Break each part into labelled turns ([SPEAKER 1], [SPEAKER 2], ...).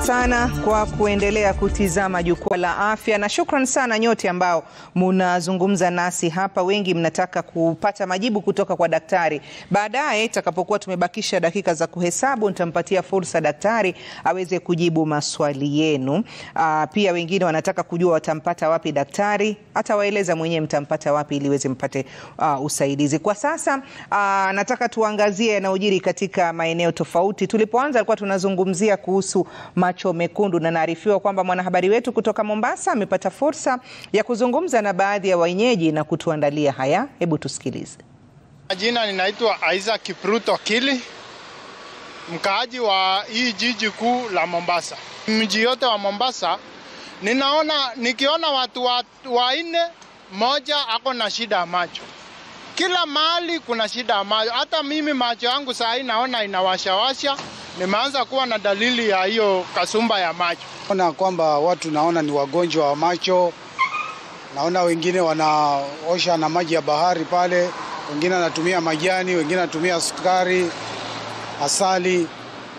[SPEAKER 1] sana kwa kuendelea kutizama jukwaa la afya, na shukran sana nyote ambao munazungumza nasi hapa. Wengi mnataka kupata majibu kutoka kwa daktari. Baadaye itakapokuwa tumebakisha dakika za kuhesabu, nitampatia fursa daktari aweze kujibu maswali yenu. Aa, pia wengine wanataka kujua watampata wapi daktari, atawaeleza mwenyewe mtampata wapi ili iweze mpate uh, usaidizi. Kwa sasa uh, nataka tuangazie yanayojiri katika maeneo tofauti. Tulipoanza alikuwa tunazungumzia kuhusu macho mekundu, na naarifiwa kwamba mwanahabari wetu kutoka Mombasa amepata fursa ya kuzungumza na baadhi ya wenyeji na kutuandalia haya. Hebu tusikilize.
[SPEAKER 2] Jina ninaitwa Isaac Kipruto Kili, mkaaji wa hii jiji kuu la Mombasa. Mji yote wa Mombasa ninaona nikiona watu wanne, mmoja ako na shida ya macho. Kila mahali kuna shida ya macho. Hata mimi macho yangu saa hii naona inawashawasha, nimeanza kuwa na dalili ya hiyo kasumba ya macho.
[SPEAKER 3] Naona kwamba watu naona ni wagonjwa wa macho, naona wengine wanaosha na maji ya bahari pale, wengine wanatumia majani, wengine wanatumia sukari, asali.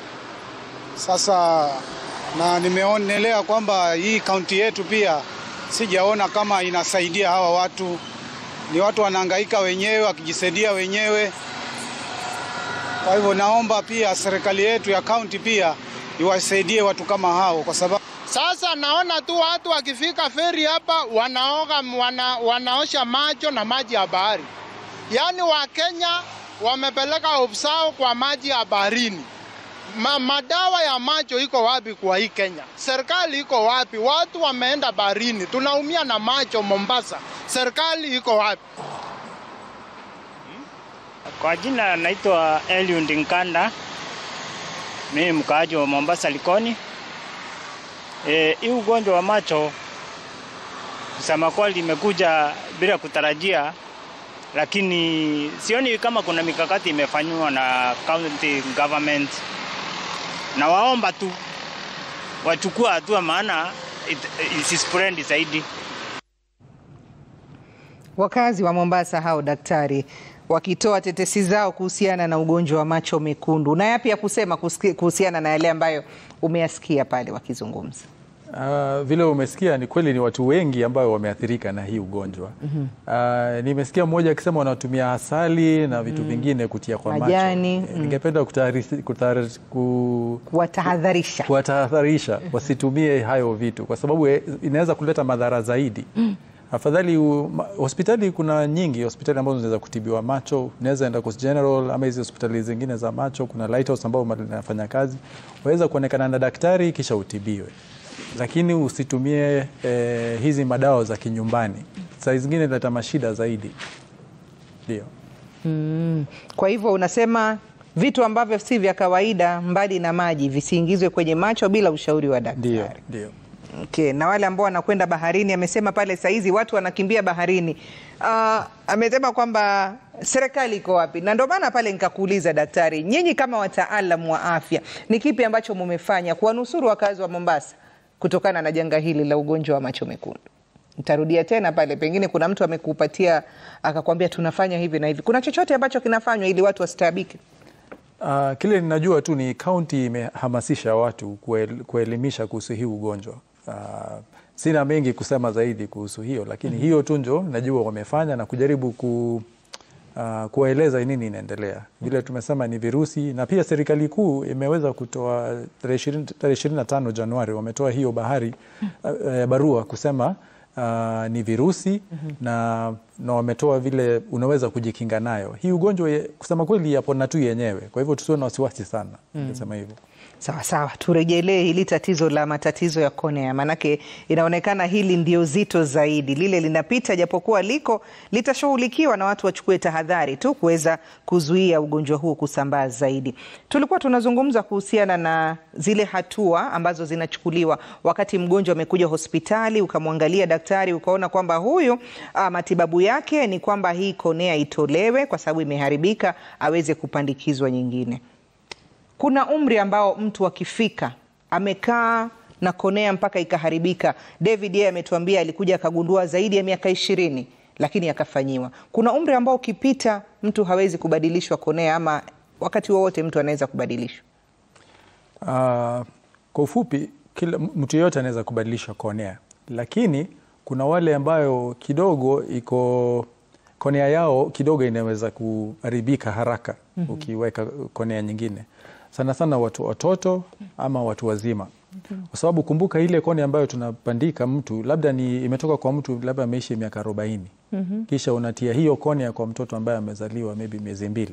[SPEAKER 3] Sasa na nimeonelea kwamba hii kaunti yetu pia sijaona kama inasaidia hawa watu. Ni watu wanahangaika wenyewe wakijisaidia wenyewe. Kwa hivyo naomba pia serikali yetu ya kaunti pia iwasaidie watu kama hao, kwa sababu
[SPEAKER 2] Sasa naona tu watu wakifika feri hapa wanaoga, wana, wanaosha macho na maji ya bahari. Yaani Wakenya wamepeleka hofu zao kwa maji ya baharini. Ma, madawa ya macho iko wapi kwa hii Kenya? Serikali iko wapi? Watu wameenda baharini, tunaumia na macho Mombasa. Serikali iko wapi?
[SPEAKER 4] Kwa jina naitwa Eliud Nkanda, mimi mkaaji wa Mombasa Likoni. E, hii ugonjwa wa macho kusema kweli imekuja bila kutarajia, lakini sioni kama kuna mikakati imefanywa na county government. Na waomba tu wachukua hatua, maana isispread zaidi.
[SPEAKER 1] Wakazi wa Mombasa hao daktari wakitoa tetesi zao kuhusiana na ugonjwa wa macho mekundu. Na yapi ya kusema kuhusiana na yale ambayo umeyasikia pale wakizungumza?
[SPEAKER 5] Uh, vile umesikia ni kweli, ni watu wengi ambao wameathirika na hii ugonjwa mm -hmm. Uh, nimesikia mmoja akisema wanatumia asali na vitu mm -hmm. vingine kutia kwa
[SPEAKER 1] majani
[SPEAKER 5] macho. Ningependa
[SPEAKER 1] kuwatahadharisha
[SPEAKER 5] kuwatahadharisha wasitumie hayo vitu kwa sababu inaweza kuleta madhara zaidi mm. Afadhali hospitali kuna nyingi hospitali ambazo zinaweza kutibiwa macho. Unaweza enda Coast General ama hizi hospitali zingine za macho, kuna Lighthouse ambao linafanya kazi, waweza kuonekana na daktari kisha utibiwe, lakini usitumie eh, hizi madawa za kinyumbani, saa zingine inaleta mashida zaidi. Ndio.
[SPEAKER 1] Mm. Kwa hivyo unasema vitu ambavyo si vya kawaida mbali na maji visiingizwe kwenye macho bila ushauri wa daktari.
[SPEAKER 5] Ndio, ndio.
[SPEAKER 1] Okay. Na wale ambao wanakwenda baharini, amesema pale saizi watu wanakimbia baharini. Uh, amesema kwamba serikali iko wapi, na ndio maana pale nikakuuliza daktari, nyinyi kama wataalamu wa afya, ni kipi ambacho mumefanya kuwanusuru wakazi wa Mombasa kutokana na janga hili la ugonjwa wa macho mekundu? Nitarudia tena pale, pengine kuna mtu amekupatia akakwambia tunafanya hivi na hivi. Kuna chochote ambacho kinafanywa ili watu wasitaabike?
[SPEAKER 5] Uh, kile ninajua tu ni kaunti imehamasisha watu kuel, kuelimisha kuhusu hii ugonjwa. Uh, sina mengi kusema zaidi kuhusu hiyo, lakini mm -hmm. hiyo tu ndio najua wamefanya na kujaribu ku, uh, kuwaeleza nini inaendelea. Vile tumesema ni virusi, na pia serikali kuu imeweza kutoa tarehe ishirini na tano Januari wametoa hiyo bahari uh, barua kusema Uh, ni virusi mm -hmm. na, na wametoa vile unaweza kujikinga nayo hii ugonjwa. Kusema kweli yapona tu yenyewe, kwa hivyo tusiwe na wasiwasi sana mm. Nasema hivyo.
[SPEAKER 1] Sawa sawa, turejelee hili tatizo la matatizo ya konea, maanake inaonekana hili ndio zito zaidi. Lile linapita, japokuwa liko litashughulikiwa na watu wachukue tahadhari tu kuweza kuzuia ugonjwa huu kusambaa zaidi. Tulikuwa tunazungumza kuhusiana na zile hatua ambazo zinachukuliwa wakati mgonjwa amekuja hospitali, ukamwangalia daktari, ukaona kwamba huyu a, matibabu yake ni kwamba hii konea itolewe kwa sababu imeharibika, aweze kupandikizwa nyingine. Kuna umri ambao mtu akifika amekaa na konea mpaka ikaharibika. David yeye ametuambia alikuja akagundua zaidi ya miaka ishirini, lakini akafanyiwa. Kuna umri ambao ukipita mtu hawezi kubadilishwa konea, ama wakati wowote mtu anaweza kubadilishwa.
[SPEAKER 5] Uh, kwa ufupi kila mtu yeyote anaweza kubadilisha konea, lakini kuna wale ambayo kidogo iko konea yao kidogo inaweza kuharibika haraka ukiweka konea nyingine, sana sana watu watoto ama watu wazima, kwa sababu kumbuka ile konea ambayo tunapandika mtu labda ni imetoka kwa mtu labda ameishi miaka arobaini kisha unatia hiyo konea kwa mtoto ambaye amezaliwa maybe miezi mbili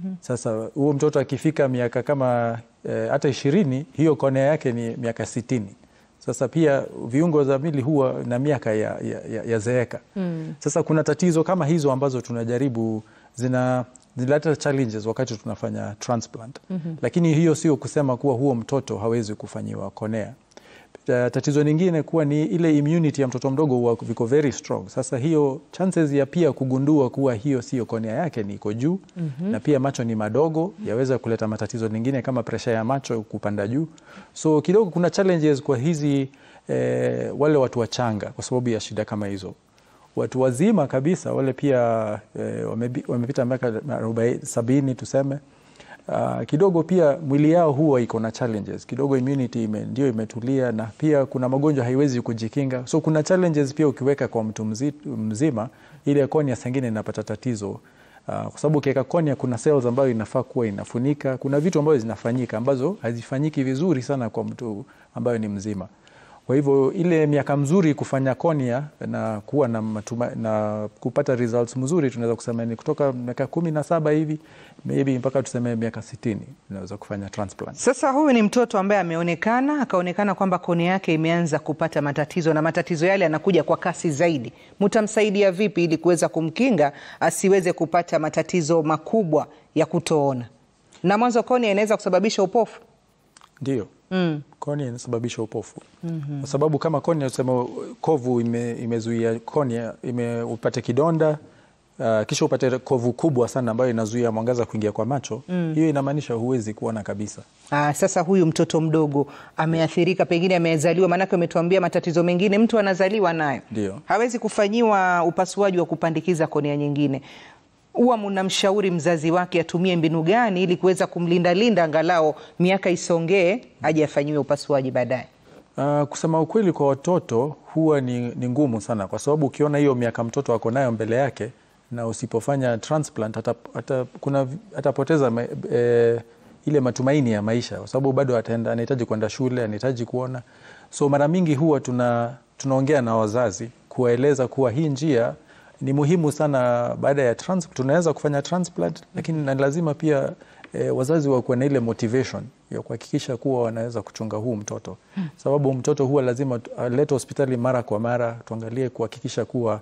[SPEAKER 5] sasa huo mtoto akifika miaka kama eh, hata ishirini hiyo konea yake ni miaka sitini. Sasa pia viungo za mwili huwa na miaka ya, ya, ya, ya zeeka. Sasa kuna tatizo kama hizo ambazo tunajaribu zina zinaleta challenges wakati tunafanya transplant. Lakini hiyo sio kusema kuwa huo mtoto hawezi kufanyiwa konea. Ta- Tatizo lingine kuwa ni ile immunity ya mtoto mdogo huwa viko very strong. Sasa hiyo chances ya pia kugundua kuwa hiyo sio konea yake ni iko juu na pia macho ni madogo, yaweza kuleta matatizo mengine kama presha ya macho kupanda juu. So kidogo kuna challenges kwa hizi eh, wale watu wachanga kwa sababu ya shida kama hizo. Watu wazima kabisa wale pia eh, wamebi- wamepita miaka arobaini sabini tuseme Uh, kidogo pia mwili yao huwa iko na challenges kidogo, immunity ime, ndio imetulia, na pia kuna magonjwa haiwezi kujikinga, so kuna challenges pia ukiweka kwa mtu mzi, mzima, ile konia sengine inapata tatizo uh, kwa sababu ukiweka konia kuna cells ambayo inafaa kuwa inafunika, kuna vitu ambazo zinafanyika ambazo hazifanyiki vizuri sana kwa mtu ambayo ni mzima. Kwa hivyo ile miaka mzuri kufanya konia na kuwa na, matuma, na kupata results mzuri tunaweza kusema ni kutoka miaka kumi na saba hivi maybe mpaka tuseme miaka sitini unaweza kufanya transplant.
[SPEAKER 1] Sasa huyu ni mtoto ambaye ameonekana akaonekana kwamba kone yake imeanza kupata matatizo na matatizo yale yanakuja kwa kasi zaidi. Mtamsaidia vipi ili kuweza kumkinga asiweze kupata matatizo makubwa ya kutoona? Na mwanzo kone inaweza kusababisha upofu.
[SPEAKER 5] Ndio mm. Konia inasababisha upofu mm-hmm. Kwa sababu kama konia tuseme kovu ime, imezuia konia ime, upate kidonda uh, kisha upate kovu kubwa sana ambayo inazuia mwangaza kuingia kwa macho mm. Hiyo inamaanisha huwezi kuona kabisa.
[SPEAKER 1] Aa, sasa huyu mtoto mdogo ameathirika, pengine amezaliwa, maanake umetuambia matatizo mengine mtu anazaliwa nayo,
[SPEAKER 5] Ndio.
[SPEAKER 1] hawezi kufanyiwa upasuaji wa kupandikiza konea nyingine. Huwa mnamshauri mzazi wake atumie mbinu gani ili kuweza kumlindalinda angalau miaka isongee aje afanyiwe upasuaji baadaye?
[SPEAKER 5] Uh, kusema ukweli kwa watoto huwa ni, ni ngumu sana, kwa sababu ukiona hiyo miaka mtoto ako nayo mbele yake na usipofanya transplant ata, ata, kuna, atapoteza ma, e, ile matumaini ya maisha, kwa sababu bado ataenda, anahitaji kwenda shule, anahitaji kuona. So mara mingi huwa tuna, tunaongea na wazazi kuwaeleza kuwa hii njia ni muhimu sana. Baada ya trans, tunaweza kufanya transplant, lakini na lazima pia e, wazazi wakuwe na ile motivation ya kuhakikisha kuwa wanaweza kuchunga huu mtoto, sababu mtoto huwa lazima alete hospitali mara kwa mara, tuangalie kuhakikisha kuwa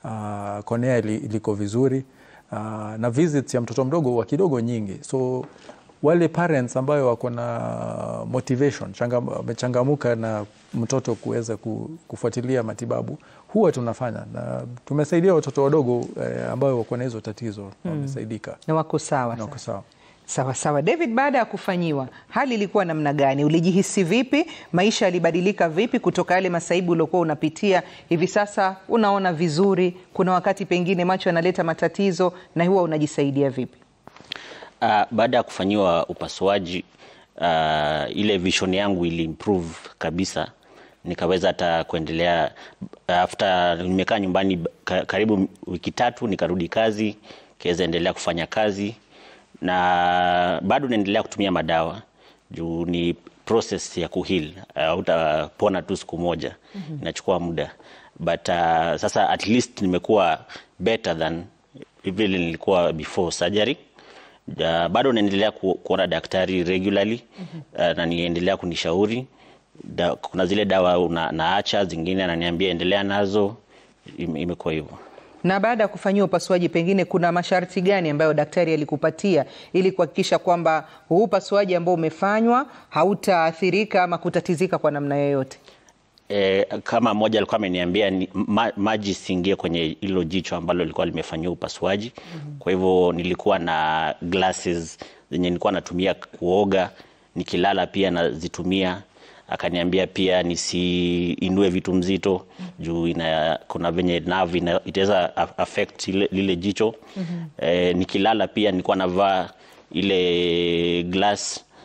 [SPEAKER 5] uh, konea ili, iliko vizuri uh, na visits ya mtoto mdogo huwa kidogo nyingi, so wale parents ambayo wako na motivation wamechangamuka na mtoto kuweza ku- kufuatilia matibabu huwa tunafanya na tumesaidia watoto wadogo eh, ambayo wako na hizo tatizo wamesaidika
[SPEAKER 1] Na wako sawa
[SPEAKER 5] na
[SPEAKER 1] sasa?
[SPEAKER 5] wako sawa.
[SPEAKER 1] Sawa sawa. David, baada ya kufanyiwa, hali ilikuwa namna gani? Ulijihisi vipi? Maisha yalibadilika vipi kutoka yale masaibu uliokuwa unapitia? Hivi sasa unaona vizuri? Kuna wakati pengine macho yanaleta matatizo, na huwa unajisaidia vipi?
[SPEAKER 6] Uh, baada ya kufanyiwa upasuaji uh, ile vision yangu ili improve kabisa, nikaweza hata kuendelea after nimekaa nyumbani ka, karibu wiki tatu, nikarudi kazi, kiweza endelea kufanya kazi na bado naendelea kutumia madawa juu ni process ya kuheal, hautapona tu siku moja, inachukua muda but uh, sasa at least nimekuwa better than vile nilikuwa before surgery. Uh, bado naendelea ku, kuona daktari regularly uh, na niendelea kunishauri da, kuna zile dawa una, naacha zingine ananiambia endelea nazo, im- imekuwa hivyo.
[SPEAKER 1] Na baada ya kufanyiwa upasuaji, pengine kuna masharti gani ambayo daktari alikupatia ili kuhakikisha kwamba huu upasuaji ambao umefanywa hautaathirika ama kutatizika kwa namna yoyote?
[SPEAKER 6] E, kama mmoja alikuwa ameniambia ni, ma, maji siingie kwenye hilo jicho ambalo lilikuwa limefanyiwa upasuaji. Kwa hivyo nilikuwa na glasses zenye nilikuwa natumia kuoga, nikilala pia nazitumia. Akaniambia pia nisiinue vitu mzito juu ina, kuna venye nerve ina- itaweza a- affect ile, lile jicho. E, nikilala pia nilikuwa navaa ile glass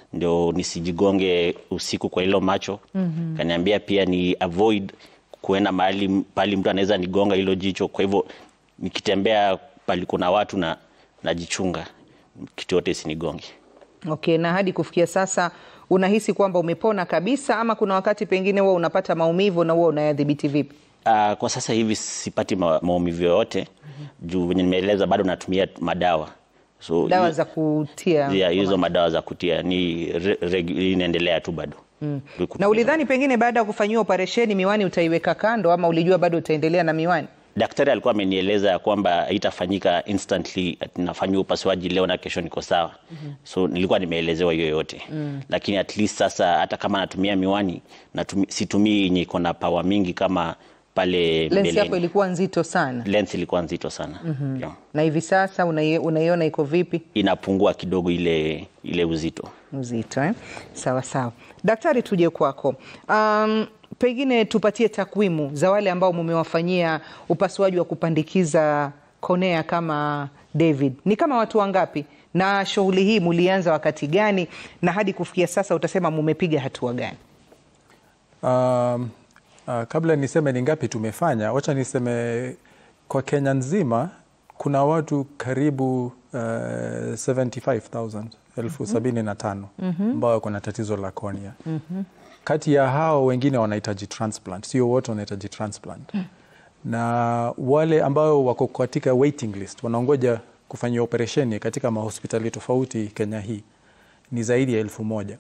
[SPEAKER 6] ndio nisijigonge usiku kwa hilo macho. mm-hmm. Kaniambia pia ni avoid kuenda mahali pali mtu anaweza nigonga hilo jicho, kwa hivyo nikitembea pali kuna watu na najichunga kitu yote isinigonge.
[SPEAKER 1] Okay, na hadi kufikia sasa unahisi kwamba umepona kabisa ama kuna wakati pengine huwa unapata maumivu na huwa unayadhibiti vipi?
[SPEAKER 6] Uh, kwa sasa hivi sipati ma maumivu yoyote juu venye nimeeleza bado natumia madawa so
[SPEAKER 1] Dawa
[SPEAKER 6] hi-
[SPEAKER 1] za kutia
[SPEAKER 6] yeah, hizo madawa za kutia ni re, regu- inaendelea tu bado mm.
[SPEAKER 1] na ulidhani pengine baada ya kufanyiwa operesheni miwani utaiweka kando ama ulijua bado utaendelea na miwani?
[SPEAKER 6] Daktari alikuwa amenieleza ya kwamba haitafanyika instantly, ati nafanyiwa upasuaji leo na kesho niko sawa. mm-hmm. So nilikuwa nimeelezewa hiyo yote mm. Lakini at least sasa hata kama natumia miwani natumi, situmii yenye iko na pawa mingi kama pale
[SPEAKER 1] Lensi yako
[SPEAKER 6] mbeleni.
[SPEAKER 1] ilikuwa nzito sana
[SPEAKER 6] Lens ilikuwa nzito sana mm-hmm. yeah.
[SPEAKER 1] na hivi sasa unai- unaiona iko vipi?
[SPEAKER 6] Inapungua kidogo ile ile uzito.
[SPEAKER 1] Uzito eh? Sawa sawa. Daktari, tuje kwako. Um, pengine tupatie takwimu za wale ambao mumewafanyia upasuaji wa kupandikiza konea kama David, ni kama watu wangapi, na shughuli hii mulianza wakati gani, na hadi kufikia sasa utasema mumepiga hatua gani?
[SPEAKER 5] Um, uh, kabla niseme ni ngapi tumefanya, wacha niseme kwa Kenya nzima kuna watu karibu uh, 75,000 elfu sabini na tano ambao wako na tatizo la konia. Kati ya hao wengine wanahitaji transplant, sio wote wanahitaji transplant na wale ambao wako katika waiting list wanaongoja kufanyia operesheni katika mahospitali tofauti Kenya hii ni zaidi ya elfu moja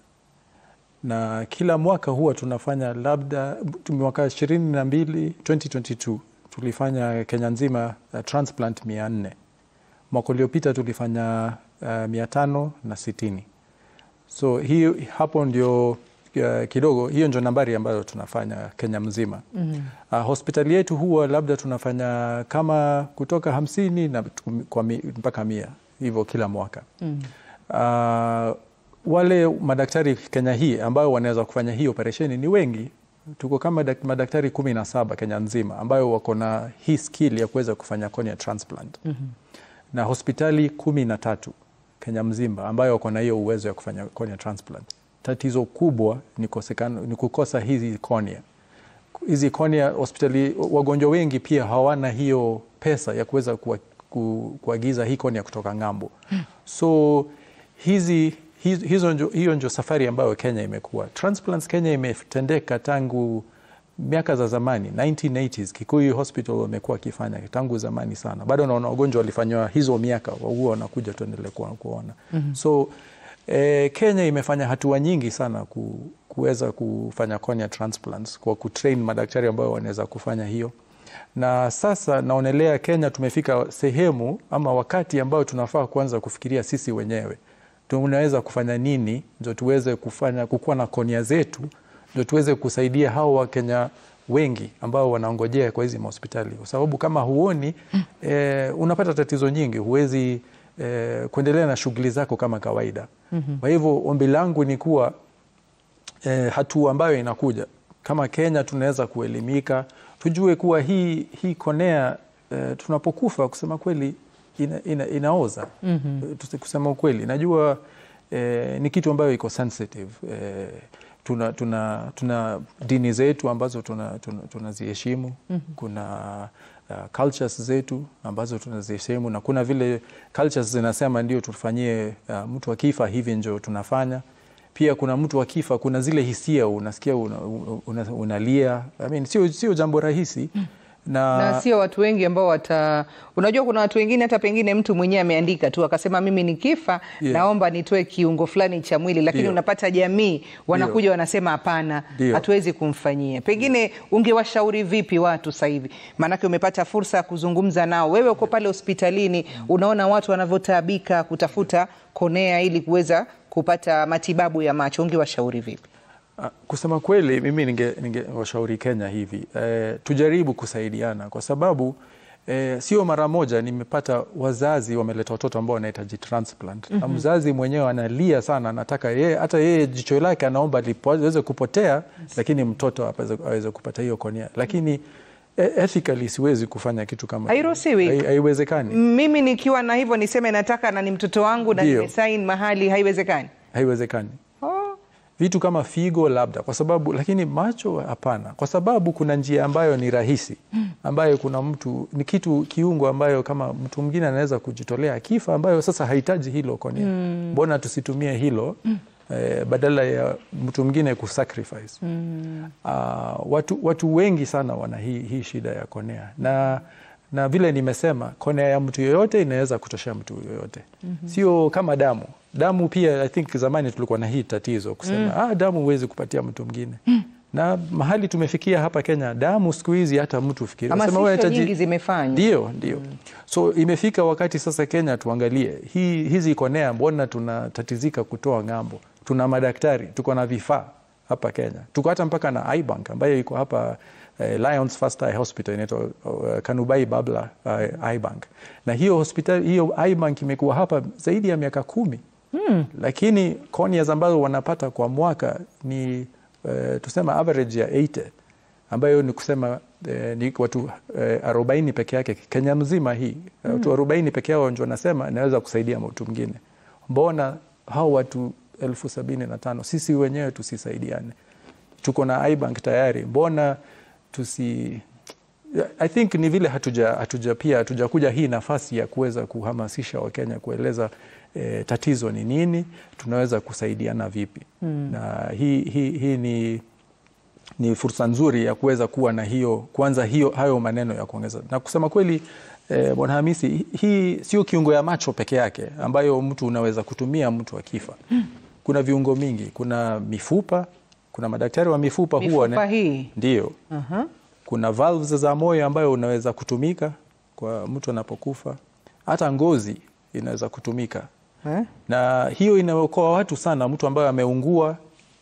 [SPEAKER 5] na kila mwaka huwa tunafanya labda mwaka ishirini na mbili 2022 tulifanya Kenya nzima uh, transplant mia nne mwaka uliopita tulifanya uh, mia tano na sitini so hiyo hapo ndio uh, kidogo hiyo ndio nambari ambayo tunafanya Kenya mzima mm -hmm. uh, hospitali yetu huwa labda tunafanya kama kutoka hamsini na tum- kwa mi, mpaka mia hivyo kila mwaka mm -hmm. uh, wale madaktari Kenya hii ambao wanaweza kufanya hii operesheni ni wengi. Tuko kama dak- madaktari kumi na saba Kenya nzima ambayo wako na hii skill ya kuweza kufanya cornea transplant mm -hmm. na hospitali kumi na tatu Kenya mzima ambayo wako na hiyo uwezo ya kufanya cornea transplant. Tatizo kubwa ni, kosekana, ni kukosa hizi cornea hizi cornea hospitali, wagonjwa wengi pia hawana hiyo pesa ya kuweza kuwa- ku- kuagiza hii cornea kutoka ng'ambo. So hizi hizo, hizo njo, hiyo ndio safari ambayo Kenya imekuwa. Transplants Kenya imetendeka tangu miaka za zamani 1980s. Kikuyu Hospital wamekuwa wakifanya tangu zamani sana, bado naona wagonjwa walifanywa hizo miaka, huwa wanakuja tuendelee kuwa- kuona mm-hmm. so eh, Kenya imefanya hatua nyingi sana ku, kuweza kufanya cornea transplants kwa kutrain madaktari ambao wanaweza kufanya hiyo na sasa naonelea Kenya tumefika sehemu ama wakati ambao tunafaa kuanza kufikiria sisi wenyewe tunaweza kufanya nini ndio tuweze kufanya kukuwa na konia zetu ndio tuweze kusaidia hao Wakenya wengi ambao wanaongojea kwa hizi mahospitali, kwa sababu kama huoni eh, unapata tatizo nyingi, huwezi eh, kuendelea na shughuli zako kama kawaida. Kwa hivyo ombi langu ni kuwa eh, hatua ambayo inakuja kama Kenya tunaweza kuelimika, tujue kuwa hii, hii konea eh, tunapokufa kusema kweli ina, ina, inaoza mm-hmm. Kusema ukweli najua eh, ni kitu ambayo iko sensitive eh, tuna, tuna, tuna dini zetu ambazo tunaziheshimu tuna, tuna mm-hmm. kuna uh, cultures zetu ambazo tunaziheshimu na kuna vile cultures zinasema ndio tufanyie uh, mtu akifa hivi ndio tunafanya pia kuna mtu akifa, kuna zile hisia unasikia una, una, unalia. I mean, sio, sio jambo rahisi
[SPEAKER 1] na, na sio watu wengi ambao wata, unajua kuna watu wengine hata pengine mtu mwenyewe ameandika tu akasema mimi nikifa
[SPEAKER 5] Yeah.
[SPEAKER 1] naomba nitoe kiungo fulani cha mwili, lakini
[SPEAKER 5] Ndio.
[SPEAKER 1] unapata jamii wanakuja wanasema hapana,
[SPEAKER 5] Ndio.
[SPEAKER 1] hatuwezi kumfanyia. Pengine ungewashauri vipi watu sasa hivi? Maanake umepata fursa ya kuzungumza nao, wewe uko pale hospitalini, unaona watu wanavyotaabika kutafuta konea ili kuweza kupata matibabu ya macho, ungewashauri vipi?
[SPEAKER 5] Ah, Kusema kweli mimi ningewashauri ninge Kenya hivi eh, tujaribu kusaidiana kwa sababu eh, sio mara moja nimepata wazazi wameleta watoto ambao wanahitaji transplant mm -hmm. na mzazi mwenyewe analia sana, anataka yeye hata yeye jicho lake anaomba liweze kupotea, lakini mtoto aweze- aweze kupata hiyo konia, lakini eh, ethically siwezi kufanya kitu kama hiyo.
[SPEAKER 1] Hairuhusiwi.
[SPEAKER 5] Hai- haiwezekani,
[SPEAKER 1] Mimi nikiwa na hivyo niseme nataka na ni mtoto wangu na
[SPEAKER 5] Ndio.
[SPEAKER 1] nimesain mahali, haiwezekani.
[SPEAKER 5] haiwezekani. vitu kama figo labda, kwa sababu lakini macho hapana, kwa sababu kuna njia ambayo ni rahisi, ambayo kuna mtu ni kitu kiungo ambayo kama mtu mwingine anaweza kujitolea akifa, ambayo sasa hahitaji hilo konia. Mbona tusitumie hilo eh, badala ya mtu mwingine kusacrifice? Ah, watu, watu wengi sana wana hii, hii shida ya konea na na vile nimesema konea ya mtu yoyote inaweza kutoshea mtu yoyote sio kama damu damu pia i think zamani tulikuwa na hii tatizo kusema ah, damu huwezi kupatia mtu mwingine na mahali tumefikia hapa Kenya damu siku hizi hata mtu fikiri
[SPEAKER 1] Hamasisho
[SPEAKER 5] unasema wewe hitaji-
[SPEAKER 1] nyingi zimefanywa.
[SPEAKER 5] ndio ndio so imefika wakati sasa Kenya tuangalie hii, hizi konea mbona tunatatizika kutoa ng'ambo tuna madaktari tuko na vifaa hapa Kenya tuko hata mpaka na ibank ambayo iko hapa eh, Lions First Eye Hospital inaitwa uh, Kanubai Babla uh, ibank na hiyo hospitali hiyo ibank imekuwa hapa zaidi ya miaka kumi lakini corneas ambazo wanapata kwa mwaka ni eh, tusema average ya 80 ambayo ni kusema eh, ni watu eh, 40 peke yake Kenya mzima hii watu 40 peke yao ndio wanasema inaweza kusaidia mtu mwingine. Mbona hao watu elfu sabini na tano sisi wenyewe tusisaidiane? Tuko na ibank tayari, mbona tusi I think ni vile hatuja, hatuja pia hatujakuja hii nafasi ya kuweza kuhamasisha Wakenya kueleza eh, tatizo ni nini, tunaweza kusaidiana vipi na hii, hii, hii ni ni fursa nzuri ya kuweza kuwa na hiyo kwanza hiyo hayo maneno ya kuongeza na kusema kweli eh, Bwana Hamisi, hi- hii sio kiungo ya macho peke yake ambayo mtu unaweza kutumia mtu akifa. Kuna viungo mingi, kuna mifupa, kuna madaktari wa mifupa huwa
[SPEAKER 1] Mifupa hii
[SPEAKER 5] ndio kuna valves za moyo ambayo unaweza kutumika kwa mtu anapokufa, hata ngozi inaweza kutumika
[SPEAKER 1] eh?
[SPEAKER 5] na hiyo inaokoa watu sana. Mtu ambaye ameungua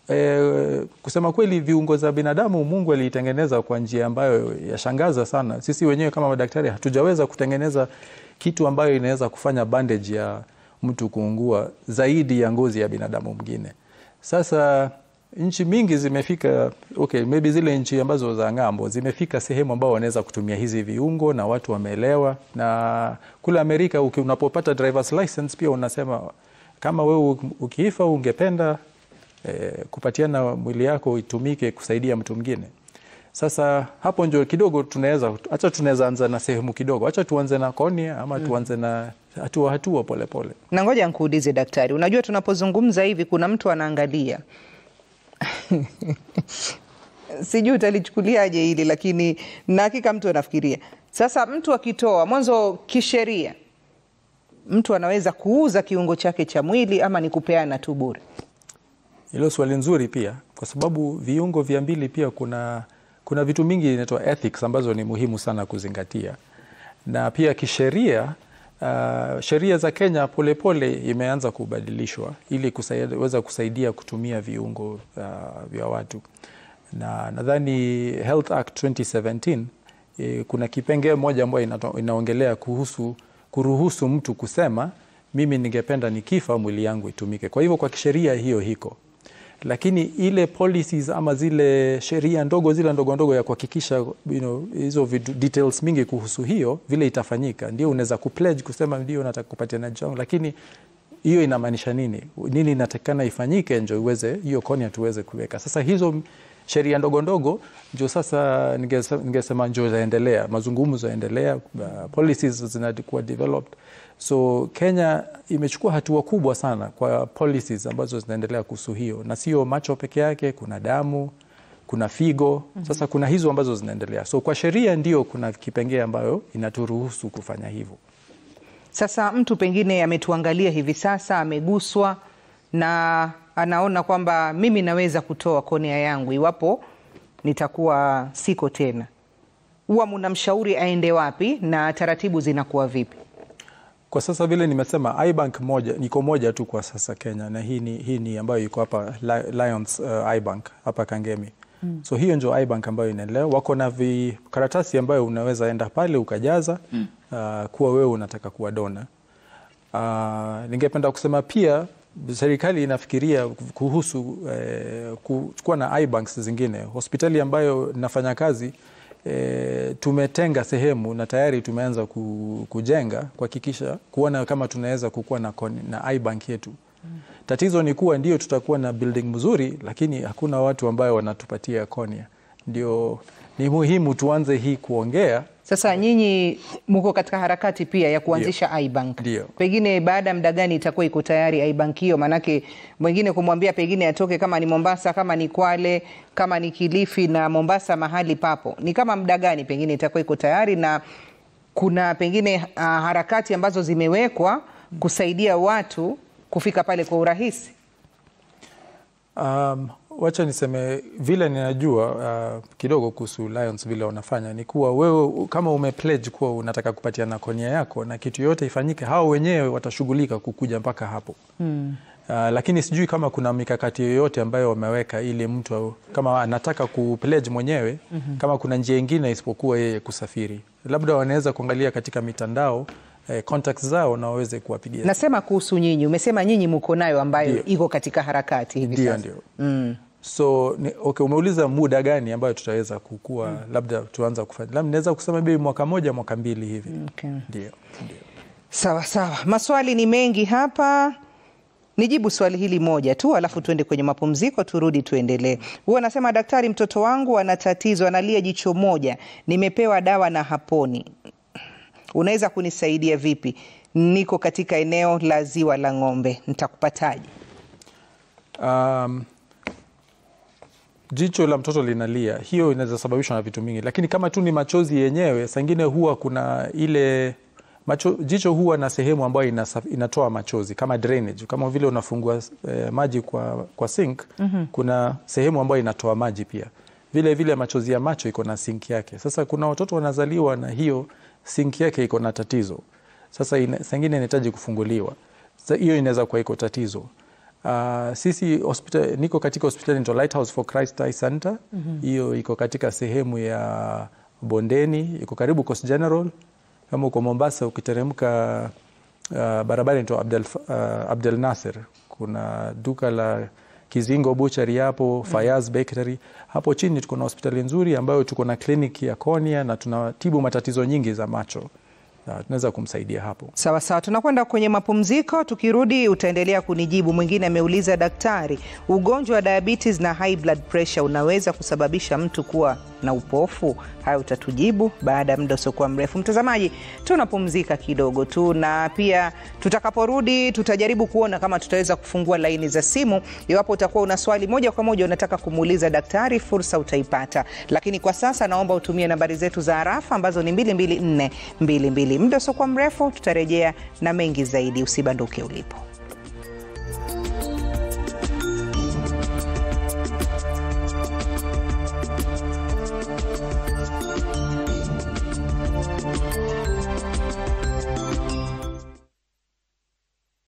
[SPEAKER 5] e, kusema kweli, viungo za binadamu Mungu aliitengeneza kwa njia ambayo yashangaza sana. Sisi wenyewe kama madaktari hatujaweza kutengeneza kitu ambayo inaweza kufanya bandage ya mtu kuungua zaidi ya ngozi ya binadamu mwingine. Sasa nchi mingi zimefika okay, maybe zile nchi ambazo za ng'ambo zimefika sehemu ambao wanaweza kutumia hizi viungo na watu wameelewa. Na kule Amerika uki, unapopata drivers license pia unasema kama wewe ukiifa ungependa eh, kupatiana mwili yako itumike kusaidia mtu mwingine. Sasa hapo ndio kidogo tunaweza acha, tunaweza anza na sehemu kidogo, acha tuanze na cornea ama tuanze na hatua hatua polepole.
[SPEAKER 1] Na ngoja nkuulize daktari, unajua tunapozungumza hivi kuna mtu anaangalia sijui utalichukuliaje hili, lakini na hakika mtu anafikiria sasa. Mtu akitoa mwanzo, kisheria mtu anaweza kuuza kiungo chake cha mwili ama ni kupeana tu bure?
[SPEAKER 5] Hilo swali nzuri pia, kwa sababu viungo vya mbili pia kuna kuna vitu mingi inaitwa ethics ambazo ni muhimu sana kuzingatia, na pia kisheria uh, sheria za Kenya polepole pole imeanza kubadilishwa ili kuweza kusaidia kutumia viungo uh, vya watu, na nadhani Health Act 2017 eh, kuna kipengee moja ambayo inaongelea kuhusu kuruhusu mtu kusema mimi ningependa nikifa mwili yangu itumike. Kwa hivyo kwa kisheria hiyo hiko lakini ile policies ama zile sheria ndogo zile ndogo ndogo ya kuhakikisha you know, hizo details mingi kuhusu hiyo vile itafanyika, ndio unaweza kupledge kusema ndio nataka kupatia na changu, lakini hiyo inamaanisha nini? Nini inatakikana ifanyike ndio iweze hiyo cornea tuweze kuweka. Sasa hizo sheria ndogo ndogo ndio sasa ningesema ndio zaendelea, mazungumzo yaendelea, uh, policies zinakuwa developed So Kenya imechukua hatua kubwa sana kwa policies ambazo zinaendelea kuhusu hiyo, na sio macho peke yake, kuna damu, kuna figo. Sasa kuna hizo ambazo zinaendelea, so kwa sheria ndio kuna kipengee ambayo inaturuhusu kufanya hivyo.
[SPEAKER 1] Sasa mtu pengine ametuangalia hivi sasa, ameguswa na anaona kwamba mimi naweza kutoa cornea yangu iwapo nitakuwa siko tena, huwa mnamshauri aende wapi na taratibu zinakuwa vipi?
[SPEAKER 5] Kwa sasa vile nimesema, ibank moja niko moja tu kwa sasa Kenya, na hii ni, hii ni ambayo iko hapa Lions uh, ibank hapa Kangemi mm. So hiyo ndio ibank ambayo inaendelea, wako na vikaratasi ambayo unaweza enda pale ukajaza mm. uh, kuwa wewe unataka kuwa dona. Uh, ningependa kusema pia serikali inafikiria kuhusu eh, kuchukua na ibanks zingine hospitali ambayo nafanya kazi E, tumetenga sehemu na tayari tumeanza ku, kujenga kuhakikisha kuona kama tunaweza kukuwa na, na ibank yetu mm. Tatizo ni kuwa ndio tutakuwa na building mzuri, lakini hakuna watu ambayo wanatupatia cornea. Ndio ni muhimu tuanze hii kuongea
[SPEAKER 1] Sasa nyinyi mko katika harakati pia ya kuanzisha iBank.
[SPEAKER 5] Ndio.
[SPEAKER 1] Pengine baada ya muda gani itakuwa iko tayari iBank hiyo? Maanake mwingine kumwambia pengine atoke kama ni Mombasa, kama ni Kwale, kama ni Kilifi na Mombasa mahali papo, ni kama muda gani pengine itakuwa iko tayari, na kuna pengine uh, harakati ambazo zimewekwa kusaidia watu kufika pale kwa urahisi?
[SPEAKER 5] Um, wacha niseme vile ninajua uh, kidogo kuhusu Lions vile wanafanya ni kuwa wewe kama umepledge kuwa unataka kupatiana konia yako na kitu yote ifanyike, hao wenyewe watashughulika kukuja mpaka hapo mm. Uh, lakini sijui kama kuna mikakati yoyote ambayo wameweka ili mtu kama anataka kupledge mwenyewe mm -hmm. kama kuna njia ingine isipokuwa yeye kusafiri, labda wanaweza kuangalia katika mitandao eh, contacts zao na waweze kuwapigia.
[SPEAKER 1] Nasema kuhusu nyinyi, umesema nyinyi mko nayo ambayo
[SPEAKER 5] Ndio.
[SPEAKER 1] iko katika harakati hivi
[SPEAKER 5] Ndio,
[SPEAKER 1] sasa.
[SPEAKER 5] ndio. So ni, okay, umeuliza muda gani ambayo tutaweza kukua labda tuanza kufanya, labda naweza kusema maybe mwaka moja mwaka mbili hivi.
[SPEAKER 1] Okay.
[SPEAKER 5] Ndio, ndio.
[SPEAKER 1] Sawa sawa, maswali ni mengi hapa. Nijibu swali hili moja tu, alafu tuende kwenye mapumziko, turudi tuendelee. Huwa anasema daktari, mtoto wangu ana tatizo, analia jicho moja, nimepewa dawa na haponi, unaweza kunisaidia vipi? Niko katika eneo la ziwa la Ng'ombe, nitakupataje?
[SPEAKER 5] Um, jicho la mtoto linalia, hiyo inaweza sababishwa na vitu mingi, lakini kama tu ni machozi yenyewe, sangine huwa kuna ile macho, jicho huwa na sehemu ambayo inasa, inatoa machozi kama drainage, kama vile unafungua eh, maji kwa, kwa sink mm-hmm. kuna sehemu ambayo inatoa maji pia. Vile vile machozi ya macho iko na sink yake. Sasa kuna watoto wanazaliwa na hiyo sink yake iko na tatizo. Sasa ina, sangine inahitaji kufunguliwa. Sasa hiyo inaweza kuwa iko tatizo. Uh, sisi hospital, niko katika hospitali inaitwa Lighthouse for Christ Eye Center. Hiyo iko katika sehemu ya Bondeni, iko karibu Coast General. Kama uko Mombasa ukiteremka uh, barabara inaitwa Abdel, uh, Abdel Nasser, kuna duka la Kizingo Butchery hapo, Fayaz Bakery hapo chini. Tuko na hospitali nzuri ambayo tuko na kliniki ya cornea na tunatibu matatizo nyingi za macho na tunaweza kumsaidia hapo.
[SPEAKER 1] Sawa sawa, tunakwenda kwenye mapumziko. Tukirudi utaendelea kunijibu. Mwingine ameuliza, daktari, ugonjwa wa diabetes na high blood pressure unaweza kusababisha mtu kuwa na upofu? Hayo utatujibu baada ya muda usiokuwa mrefu. Mtazamaji, tunapumzika kidogo tu, na pia tutakaporudi tutajaribu kuona kama tutaweza kufungua laini za simu. Iwapo utakuwa una swali moja kwa moja unataka kumuuliza daktari, fursa utaipata, lakini kwa sasa naomba utumie nambari zetu za arafa ambazo ni 22422. Muda usiokuwa mrefu tutarejea na mengi zaidi. Usibanduke ulipo.